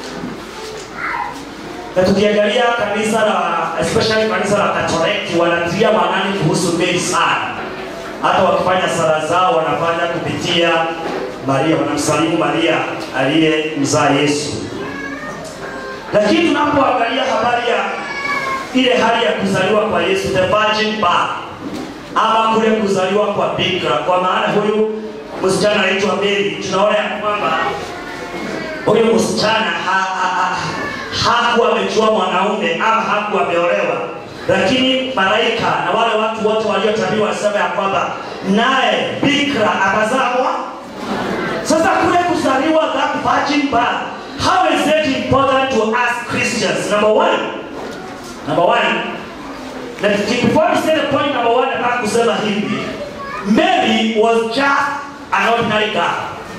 Na tukiangalia kanisa la especially kanisa la Katoliki wanatilia maanani kuhusu Mary sana. Hata wakifanya sala zao wanafanya kupitia Maria, wanamsalimu Maria aliyemzaa Yesu. Lakini tunapoangalia habari ya ile hali ya kuzaliwa kwa Yesu, the virgin birth, ama kule kuzaliwa kwa bikira, kwa maana huyu msichana anaitwa Mary, tunaona ya kwamba huyu msichana ha, ha, ha, hakuwa amejua mwanaume ama hakuwa ameolewa, lakini malaika na wale watu wote waliotabiri walisema ya kwamba naye bikira atazaa sasa kule kuzaliwa that virgin birth, how is it important to us Christians? Number one, number one, na before we say the point number one, nataka kusema hivi, Mary was just an ordinary girl.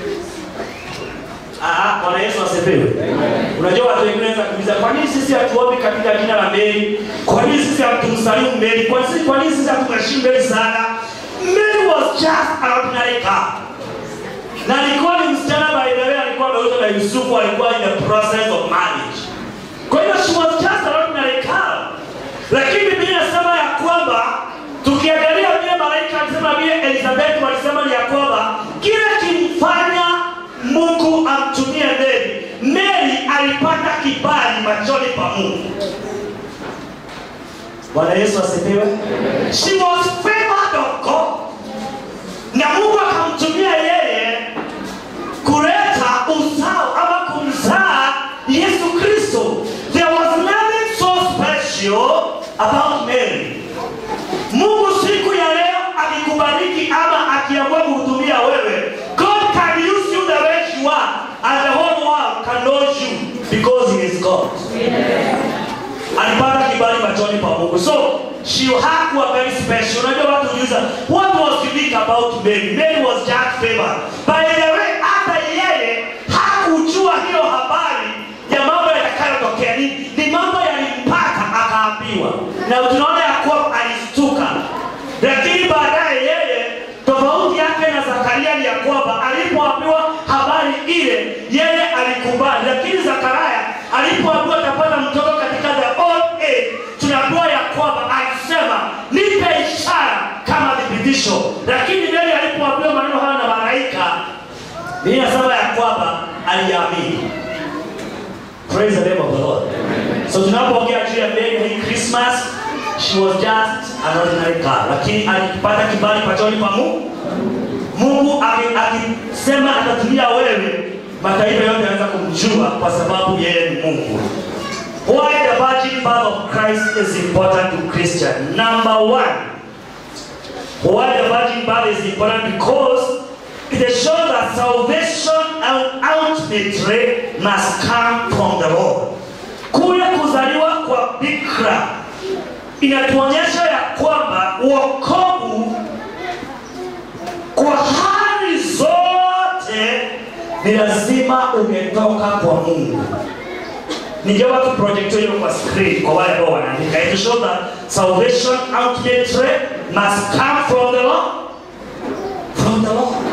Ah, Bwana Yesu asifiwe. Unajua watu wengine wanaweza kuuliza kwa nini sisi hatuombi katika jina la Mary? Kwa nini sisi hatumsalimu Mary? Kwa nini kwa nini sisi hatumheshimu Mary sana? Mary was just an ordinary girl na alikuwa ni msichana by the way, alikuwa ameuzwa na Yusufu, alikuwa in the process of marriage. Kwa hiyo she was just an ordinary girl, lakini Biblia inasema ya kwamba tukiangalia vile malaika alisema vile Elizabeth walisema ni ya kwamba kile kimfanya Mungu amtumie Mary, Mary alipata kibali machoni pa Mungu. Bwana Yesu asifiwe. She was favored of God na Mungu akamtumia yeye kuleta uzao ama kumzaa Yesu Kristo. There was nothing so special about Mary. Mungu siku ya leo akikubariki ama akiamua kuhudumia wewe, God can use you the way you are and the whole world can know you because he is God. Alipata kibali machoni pa Mungu. So she hakuwa very special. Unajua watu hujiuliza what was unique about Mary? Mary was just favored. By the way, hata yeye hakujua hiyo habari ya mambo yatakayotokea. Ni, ni mambo yalimpata akaambiwa, na tunaona ya kuwa alistuka, lakini baadaye yeye tofauti yake na Zakaria ni ya kwamba Biblia inasema ya kwamba aliamini. Praise the name of the Lord. So tunapoongea juu ya Mary hii Christmas, she was just an ordinary girl, lakini alipata kibali pachoni pa Mungu. Mungu aki- akisema atatumia wewe, mataifa yote yanaweza kumjua kwa sababu yeye ni Mungu. Why the virgin birth of Christ is important to Christian? Number one, why the virgin birth is important because it shows that salvation and ultimately must come from the Lord. Kule kuzaliwa kwa bikra inatuonyesha ya kwamba wokovu kwa hali zote ni lazima umetoka kwa Mungu. Ningeomba tu project hiyo kwa screen kwa wale ambao wanaandika. It shows that salvation ultimately must come from the Lord. From the Lord.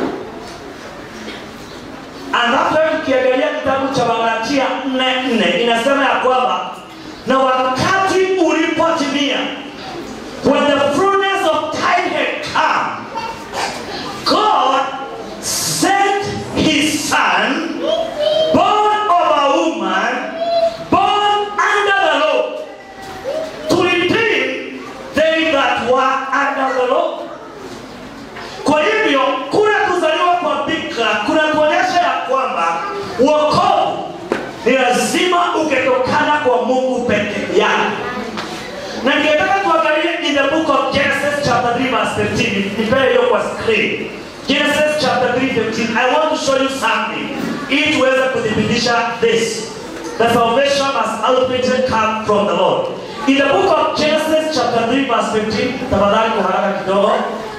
And that's why ukiangalia kitabu cha Wagalatia 4:4 inasema ya kwamba na wakati ulipotimia when the fullness of time had come God sent his son born of a woman born under the law to redeem they that were under the law kwa hivyo kule kuzaliwa kwa bikra kunatuonyesha ya kwamba wokovu ni lazima uketokana kwa mungu peke yake na ningetaka tuangalie in the book of genesis chapter 3 verse 15 nipee hiyo kwa screen genesis chapter 3 15 i want to show you something ili tuweze kuthibitisha this the salvation must ultimately come from the lord in the book of genesis chapter 3 verse 15 tafadhali kwa haraka kidogo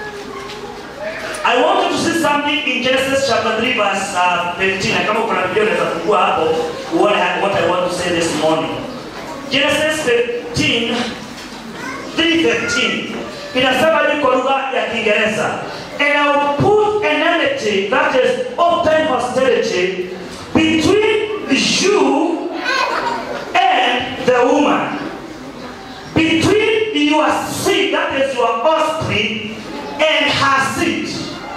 I want you to see something in Genesis chapter 3 verse uh, 15. Na kama kuna video unaweza fungua hapo what I, what I want to say this morning. Genesis 15 3:15 inasema hivi kwa lugha ya Kiingereza. And I will put an enmity that is open hostility between you and the woman between your seed, that is your offspring, and her seed.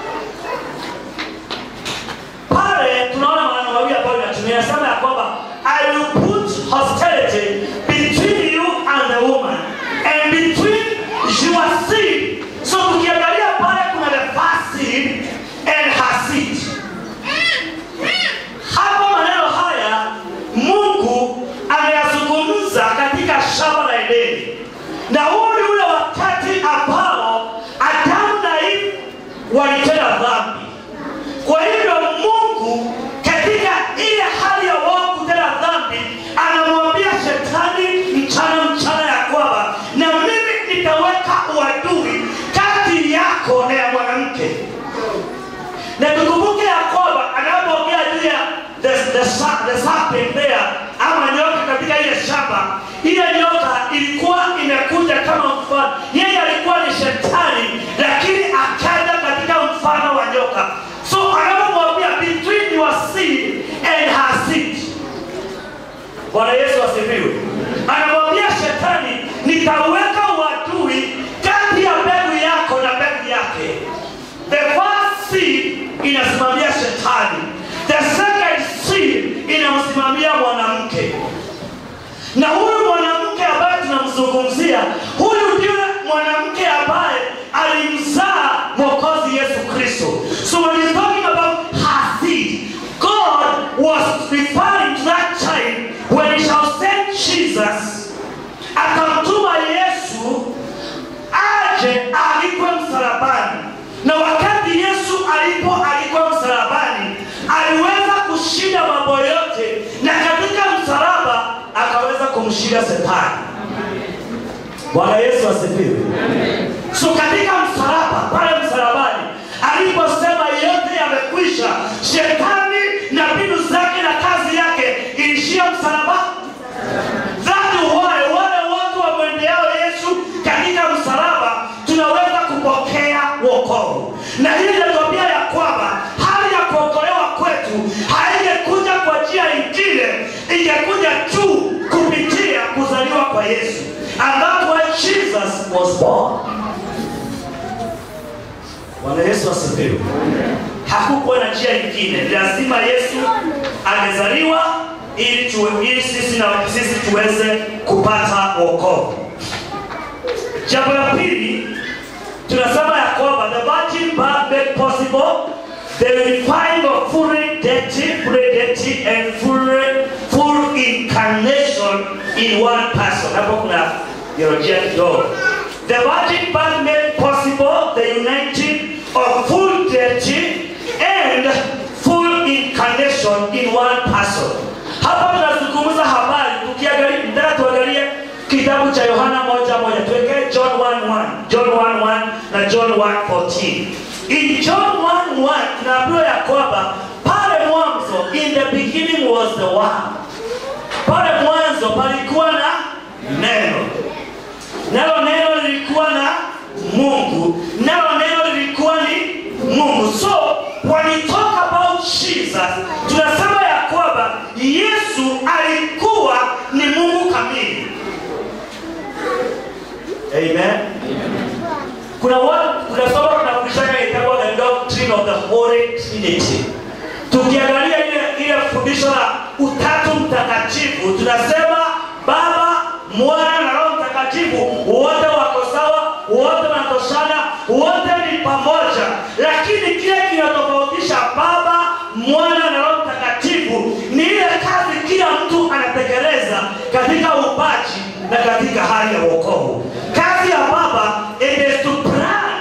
Pale tunaona maneno mawili ambayo inatumia inasema ya kwamba I will put hostility between you and the woman and between your seed. So tukiangalia pale kuna the first seed and her seed. Hapo maneno haya Mungu ameyazungumza katika shamba la Edeni, na huu ni ule wakati ambao Adamu na Eve walitenda dhambi. Kwa hivyo Mungu katika ile hali ya wao kutenda dhambi, anamwambia shetani mchana mchana ya kwamba na mimi nitaweka uadui kati yako na ya mwanamke na tukumbuke ya kwamba anapoongea juu ya the, the, sa- the serpent there ama nyoka katika ile shamba ile nyoka ilikuwa imekuja kama mfano yeye alikuwa ni shetani lakini akaja katika mfano wa nyoka so anapomwambia between your seed and her seed bwana yesu asifiwe anamwambia shetani nitaweka uadui kati ya mbegu yako na mbegu yake the first seed inasimamia shetani the second seed inamsimamia mwanamke na huyu mwanamke ambaye tunamzungumzia huyu ndiye mwanamke ambaye alimzaa mwokozi yesu kristo so when he's talking about her seed god was referring to that time when he shall send jesus akamtuma yesu aje alikwe msalabani na wakati yesu alipo alikwe msalabani aliweza kushinda mambo yote na katika msalaba akaweza kumshinda shetani bwana yesu asifiwe so katika msalaba pale msalabani aliposema yote yamekwisha shetani na mbinu zake na kazi yake ilishia msalabani That why wale watu wamwendeao Yesu katika msalaba tunaweza kupokea wokovu, na hii inatuambia ya kwamba hali ya kuokolewa kwetu haingekuja kwa njia ingine, ingekuja tu kupitia kuzaliwa kwa Yesu, and that's why Jesus was born. Bwana Yesu asifiwe. hakukuwa na njia nyingine. Ni lazima Yesu amezaliwa ili tuwe, ili sisi na sisi tuweze kupata wokovu. Jambo la pili tunasema ya kwamba the virgin birth made possible the unifying of full deity, full deity and full, full incarnation in one person. Hapo kuna theolojia kidogo. The virgin birth made possible the uniting of full deity and full incarnation in one person. Hapa tunazungumza habari tukiangalia, nataka tuangalie kitabu cha Yohana moja moja, tuwekee John 1:1, John 1:1 na John 1:14. In John 1:1 tunaambiwa ya kwamba pale mwanzo, in the beginning was the word. Pale mwanzo palikuwa na neno, nalo neno lilikuwa na Mungu, nalo neno lilikuwa ni Mungu. So when we talk about Jesus, tunasema ya kwamba Yesu alikuwa ni Mungu kamili. Amen. Kuna watu kuna somo tunafundishana itakuwa the doctrine of the Holy Trinity. Tukiangalia ile ile fundisho la utatu mtakatifu, tunasema Baba, Mwana na Roho Mtakatifu wote wako sawa, wote wanatoshana, wote ni pamoja, lakini kile kinatofautisha Baba, Mwana na Roho Mtakatifu ni ile kazi kila mtu anatekeleza katika upaji na katika hali ya wokovu. Kazi ya Baba it is to plan.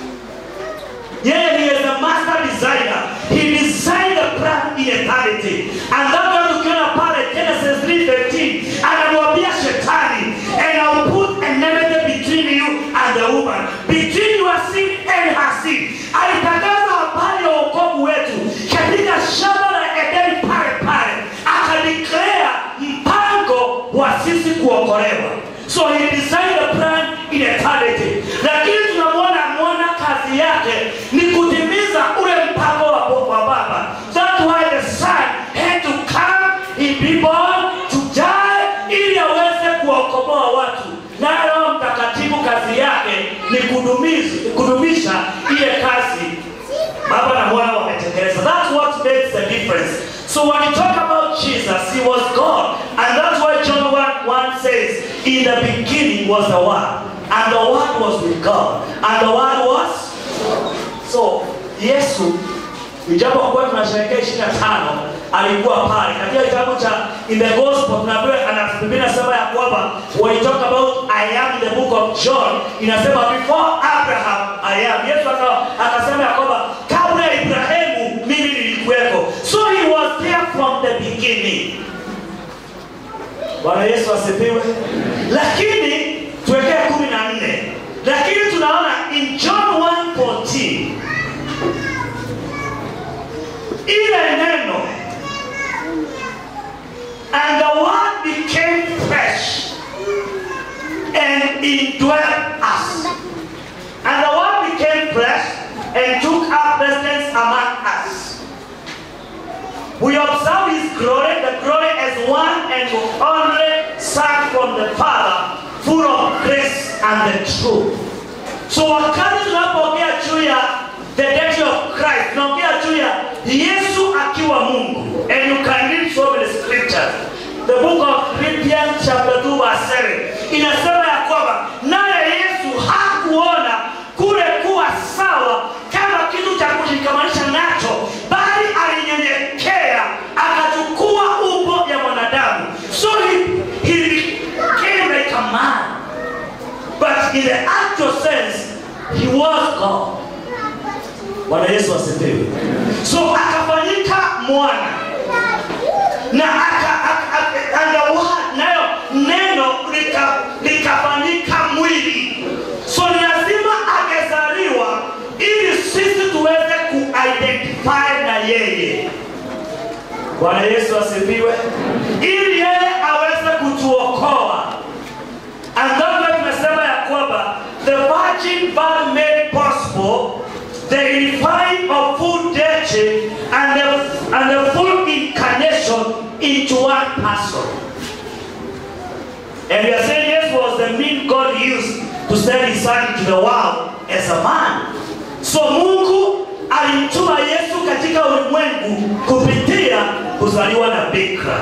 Yeye he is the master designer. He designed the plan in eternity. And that's why tukiona pale Genesis 3:15 anamwambia shetani and I'll put an enmity between you and the woman, between your seed and her seed. Alitangaza habari ya wokovu wetu katika shamba la Edeni pale pale, akadeclare mpango wa sisi kuokolewa. So he designed the plan in eternity. Lakini tunamwona mwana kazi yake ni kutimiza ule mpango wa, wa Baba. That's why the son had to come, he be born, to die ili aweze kuwaokomoa watu. Na Roho Mtakatifu kazi yake ni kudumisha, kudumisha ile kazi Baba na Mwana wametekeleza. That's what makes the difference. So when you talk about Jesus, he was God. And that's why John 1, 1 says, In the beginning was the Word. And the Word was with God. And the Word was... So, Yesu, ijapokuwa tunasherehekea 25 alikuwa pale katika kitabu cha in the gospel tunaambiwa ana Biblia inasema ya kwamba when you talk about I am in the book of John inasema before Abraham I am Yesu aka- akasema ya kwamba kabla ya Ibrahimu mimi nilikuweko so he was there from the beginning Bwana Yesu asifiwe lakini tuwekee kumi na nne lakini tunaona in John 1:14 ile neno and the word became flesh and indwelt us and the word became flesh and took up residence among us we observe his glory the glory as one and only son from the father full of grace and the truth so wakati tunapoongea juu ya the deity of Christ tunaongea juu ya Yesu akiwa Mungu and you can read so many scriptures the book of Philippians chapter 2 verse 7 inasema ya kwamba naye Yesu hakuona kule kuwa sawa kama kitu cha kujikamanisha nacho bali alinyenyekea akachukua umbo ya mwanadamu so he, he became like a man but in the actual sense he was God Bwana Yesu asifiwe. So akafanyika mwana na aka, aka, aka, and the word, nayo neno lika- likafanyika mwili. So ni lazima angezaliwa ili sisi tuweze kuidentify na yeye. Bwana Yesu asifiwe, ili yeye aweze kutuokoa. And that's why tunasema ya kwamba the virgin birth made possible the unifying of full deity and the, and the full incarnation into one person. And we are saying yes was the mean God used to send his son into the world as a man. So Mungu alimtuma Yesu katika ulimwengu kupitia kuzaliwa na bikira.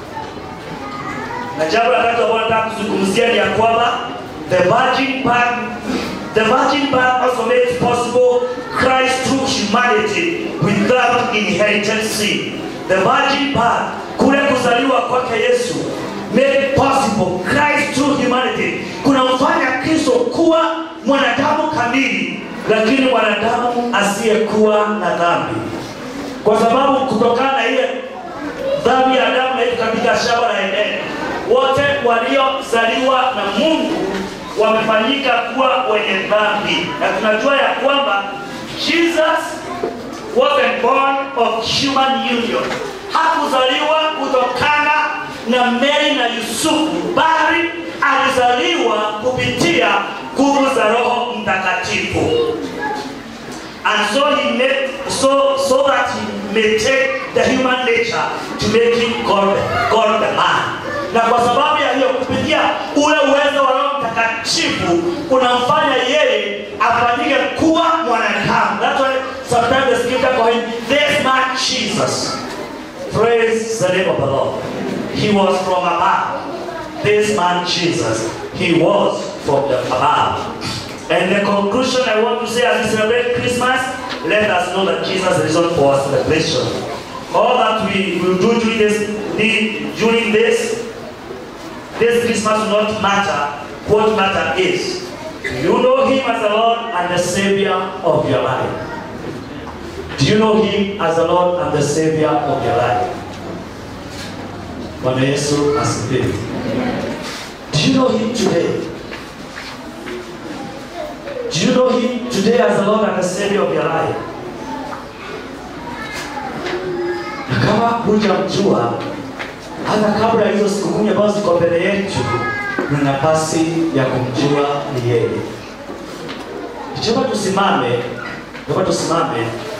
Na jambo la tatu ambalo nataka kuzungumzia ni ya kwamba the virgin birth, the virgin birth also makes possible Christ through humanity without inherited sin. The virgin birth, kule kuzaliwa kwake Yesu made possible Christ through humanity, kunamfanya Kristo kuwa mwanadamu kamili, lakini mwanadamu asiyekuwa na dhambi, kwa sababu kutokana na ile dhambi ya Adamu na Eva katika shamba la Edeni, wote waliozaliwa na Mungu wamefanyika kuwa wenye dhambi, na tunajua ya kwamba Jesus wasn't born of human union, hakuzaliwa kutokana na Mary na Yusufu, bali alizaliwa kupitia nguvu za Roho Mtakatifu. And so he made so so that he may take the human nature to make him God, God the man. Na kwa sababu ya hiyo kupitia ule uwezo wa Roho Mtakatifu unamfanya yeye afanyike kuwa mwanadamu. That's why sometimes the scripture call him this man Jesus. Praise the name of the Lord. He was from above. This man Jesus, he was from the above. And the conclusion I want to say as we celebrate Christmas, let us know that Jesus is risen for our celebration. All that we will do during this, during this, this Christmas will not matter. What matter is, do you know Him as the Lord and the Savior of your life? Do you know Him as the Lord and the Savior of your life? Bwana Yesu asifiwe. Do you know Him today? Do you know Him today as the Lord and the Savior of your life? Na kama hujamjua, hata kabla ya hizo siku kumi ambazo ziko mbele yetu, na nafasi ya kumjua ni yeye. Ikiwa tusimame, ikiwa tusimame